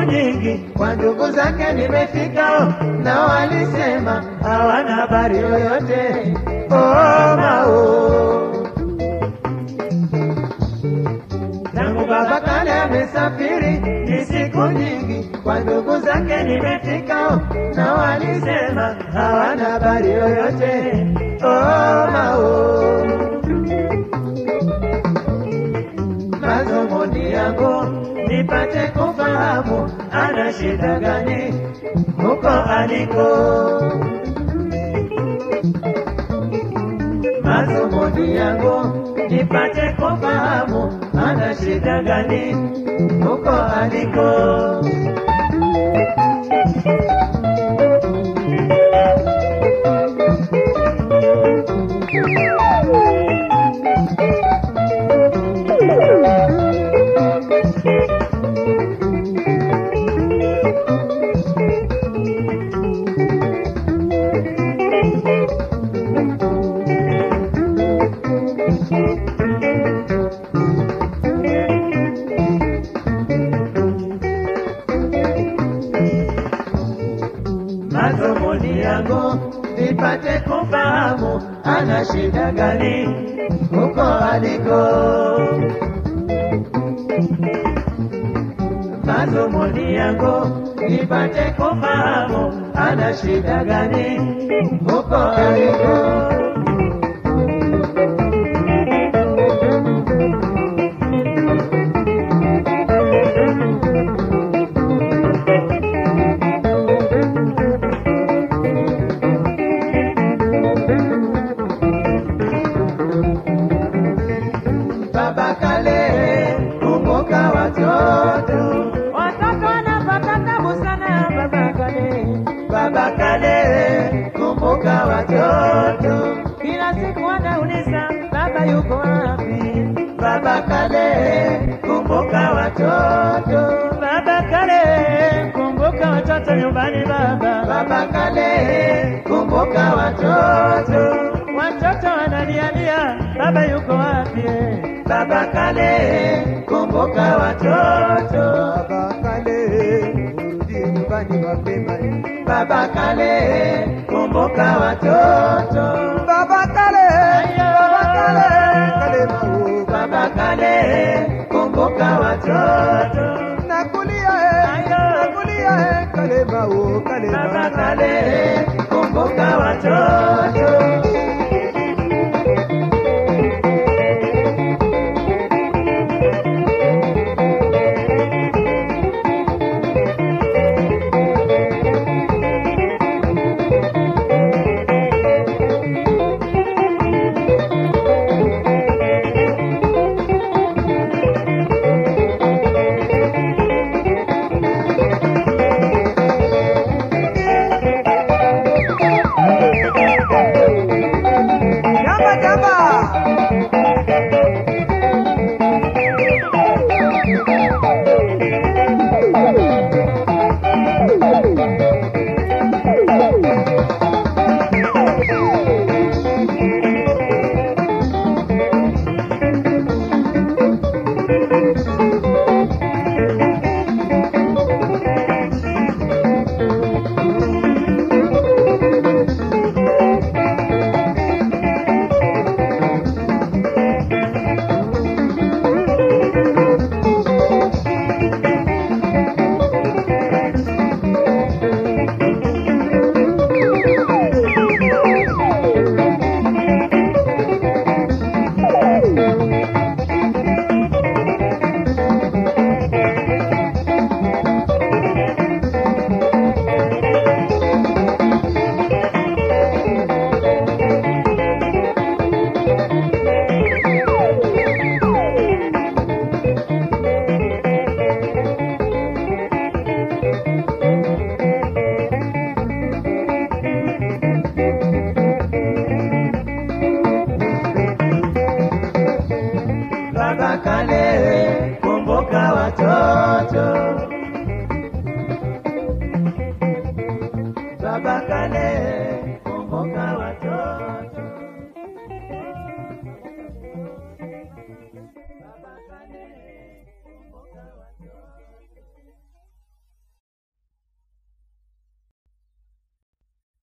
nyingi kwa ndugu zake nimefika, nao walisema hawana habari yoyote. Oh, mao tangu baba kale amesafiri, ni siku nyingi kwa ndugu zake nimefika, na walisema hawana habari yoyote. Oh, mao mazumuni yangu nipate kufahamu ana shida gani huko aliko. Mazumuni yangu nipate kufahamu ana shida gani huko aliko. mazumuni yangu nipate kufahamu ana shida gani huko aliko. Mazumuni yangu nipate kufahamu ana shida gani huko aliko. Baba Kale, kumbuka watoto. Watoto wanapata tabu sana baba kale, Baba Kale, kumbuka watoto. kila siku wanauliza baba yuko wapi? Baba Kale, kumbuka watoto. Baba kale, kumbuka watoto nyumbani baba. Baba Kale, kumbuka watoto. Watoto wanalialia baba yuko wapi? Baba Kale, kumbuka watoto. Baba Kale, urudi nyumbani mapema. Baba Kale, kumbuka watoto. Baba Kale, Baba Kale, Kale mau. Baba Kale, kumbuka watoto. Nakulia eh, nakulia eh, Kale mau, Kale Baba mau. Kale, kumbuka watoto. Jamba, jamba. Baba Kale, kumbuka watoto. Baba Kale, kumbuka watoto. Baba Kale.